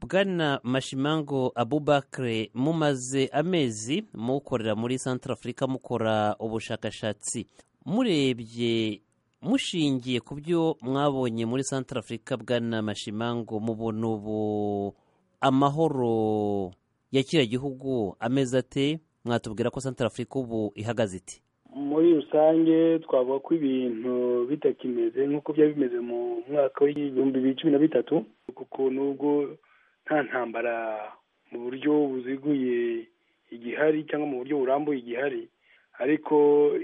bwana mashimango abubakre mumaze amezi mukorera muri centre afurika mukora ubushakashatsi murebye mushingiye ku byo mwabonye muri centre afurika bwana mashimango mubona ubu amahoro ya kiriya gihugu ameze ate mwatubwira ko centre afurika ubu ihagaze iti muri rusange twavuga ko ibintu bitakimeze nk'uko byari bimeze mu mwaka w'ibihumbi bibiri cumi na bitatu kuko nubwo nta ntambara mu buryo buziguye igihari cyangwa mu buryo burambuye igihari ariko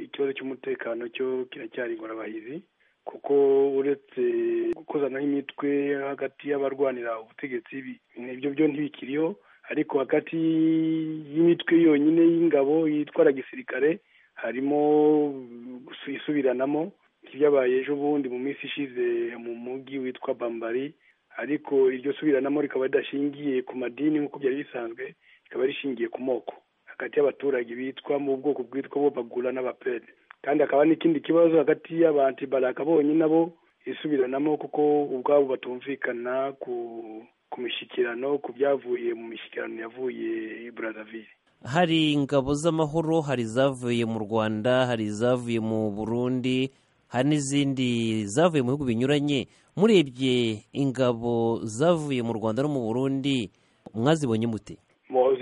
ikibazo cy'umutekano cyo kiracyari ingorabahizi kuko uretse gukozanaho imitwe hagati y'abarwanira ubutegetsi ibyo byo ntibikiriho ariko hagati y'imitwe yonyine y'ingabo yitwara gisirikare harimo isubiranamo nk'ibyabaye ejo bundi mu minsi ishize mu mujyi witwa bambari ariko iryo subiranamo rikaba ridashingiye ku madini nk'uko byari bisanzwe rikaba rishingiye ku moko hagati y'abaturage bitwa mu bwoko bwitwa bo bagura n'abapede kandi hakaba n'ikindi kibazo hagati y'abantibaraka bonyine nabo isubiranamo kuko ubwabo batumvikana ku ku mishyikirano ku byavuye mu mishyikirano yavuye burazavire hari ingabo z'amahoro hari izavuye mu rwanda hari izavuye mu burundi hari n'izindi zavuye mu bihugu binyuranye murebye ingabo zavuye mu rwanda no mu burundi mwazibonye mute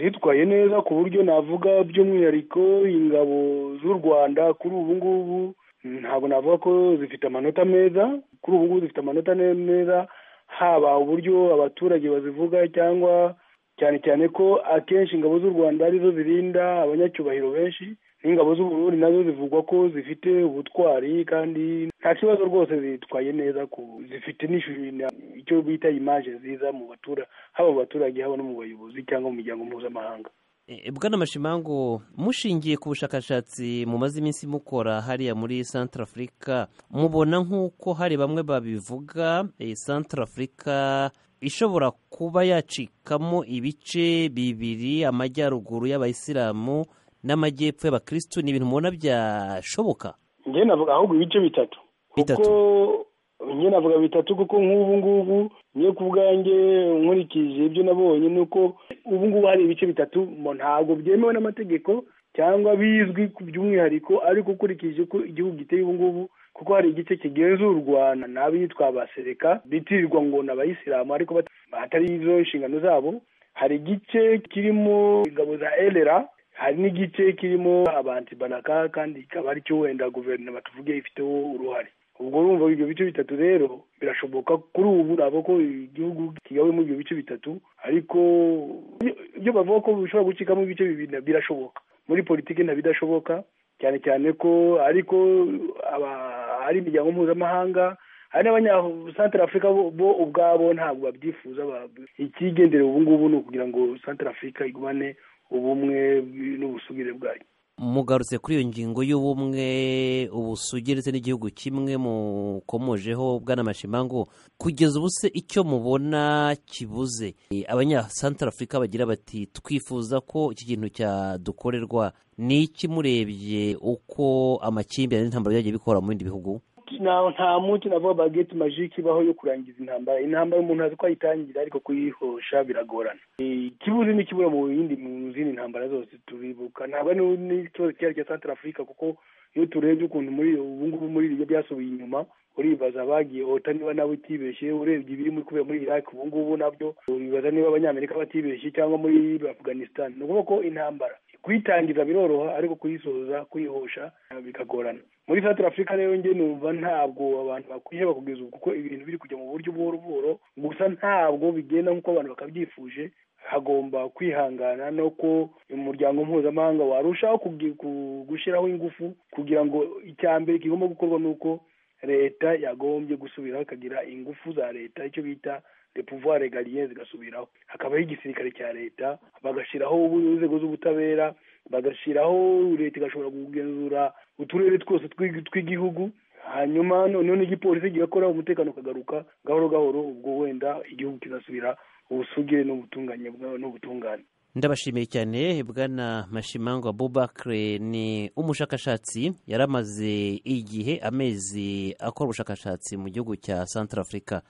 zitwaye neza ku buryo navuga by'umwihariko ingabo z'u rwanda kuri ubu ngubu ntabwo navuga ko zifite amanota meza kuri ubu ngubu zifite amanota meza haba uburyo abaturage bazivuga cyangwa cyane cyane ko akenshi ingabo z'u rwanda arizo zirinda abanyacyubahiro benshi n'ingabo z'uburundi nazo zivugwa ko zifite ubutwari kandi nta kibazo rwose zitwaye neza ku zifite icyo bita imaje nziza mu batura haba mu baturage haba no mu bayobozi cyangwa mu miryango mpuzamahanga bwana mashimango mushingiye ku bushakashatsi mumaze iminsi mukora hariya muri centre afurika mubona nk'uko hari bamwe babivuga centre afurika ishobora kuba yacikamo ibice bibiri amajyaruguru y'abayisilamu n'amajyepfo y'abakirisitu ni ibintu mubona byashoboka njye navuga ahubwo ibice bitatu Bitatu. kuko njye navuga bitatu kuko nk'ubu ngubu njye ku bwanjye nkurikije ibyo nabonye ni uko ubu ngubu hari ibice bitatu mo ntabwo byemewe n'amategeko cyangwa bizwi ku by'umwihariko ariko ukurikije uko igihugu giteye ubu ngubu kuko hari igice kigenzurwa n'abitwa abasereka bitirirwa ngo ni abayisilamu ariko bat- atari izo nshingano zabo hari igice kirimo ingabo za elera hari n'igice kirimo abantu baraka kandi ikaba aricyo wenda guverinoma tuvuge ifiteho uruhare ubwo urumva ibyo bice bitatu rero birashoboka kuri ubu ntabwo ko igihugu kigawe muri ibyo bice bitatu ariko ibyo bavuga ko bishobora gucikamo ibice bibiri na- birashoboka muri politiki ntabidashoboka cyane cyane ko ariko aba- ari imiryango mpuzamahanga hari n'abanyasantara afurika bo- bo ubwabo ntabwo babyifuza ba- ikigendera ubu ngubu ni ukugira ngo santara afurika igumane ubumwe n'ubusugire bwayo mugarutse kuri iyo ngingo y'ubumwe ubusugi ndetse n'igihugu kimwe mukomojeho bwana mashimango kugeza ubu se icyo mubona kibuze Eh, abanyasantar afurika bagira bati twifuza ko iki kintu cyadukorerwa ni iki murebye uko amakimbirane n'intambara byagiye bikora mu bindi bihugu nta nta munsi navuga bageti majike ibaho yo kurangiza intambara intambara umuntu azi ko ayitangira ariko kuyihosha biragorana Eh, ikibuze n'ikibura mu yindi mu zindi ntambara zose turibuka ntabwo ari n'ikibazo cyari cya santara afurika kuko iyo turebye ukuntu muri ubu ngubu muri ibyo byasubiye inyuma uribaza abagiye ota niba nawe utibeshye urebye ibiri muri kubera muri iraki ubu ngubu nabyo uribaza niba abanyamerika batibeshye cyangwa muri afghanistan ni ukuvuga ko intambara kuyitangiza biroroha ariko kuyisoza kuyihosha eh, bikagorana muri Centre Africa rero njye numva ntabwo abantu bakwiheba kugeza ubu kuko ibintu biri kujya mu buryo buhoro buhoro gusa ntabwo bigenda nk'uko abantu bakabyifuje hagomba kwihangana no ko umuryango mpuzamahanga warushaho kugi- ku- gushyiraho ingufu kugira ngo icya mbere kigomba gukorwa ni uko leta yagombye gusubiraho ikagira ingufu za leta icyo bita le pouvoir egalien zigasubiraho hakabaho igisirikare cya leta bagashyiraho ubu- inzego z'ubutabera bagashyiraho leta igashobora kugenzura uturere twose tw'i- tw'igihugu hanyuma noneho n'igipolisi gikakora umutekano ukagaruka gahoro gahoro ubwo wenda igihugu kizasubira ubusugire n'ubutunganye bwa- n'ubutungane ndabashimiye cyane bwana mashimango abubakre ni umushakashatsi yari amaze igihe amezi akora ubushakashatsi mu gihugu cya centre afurika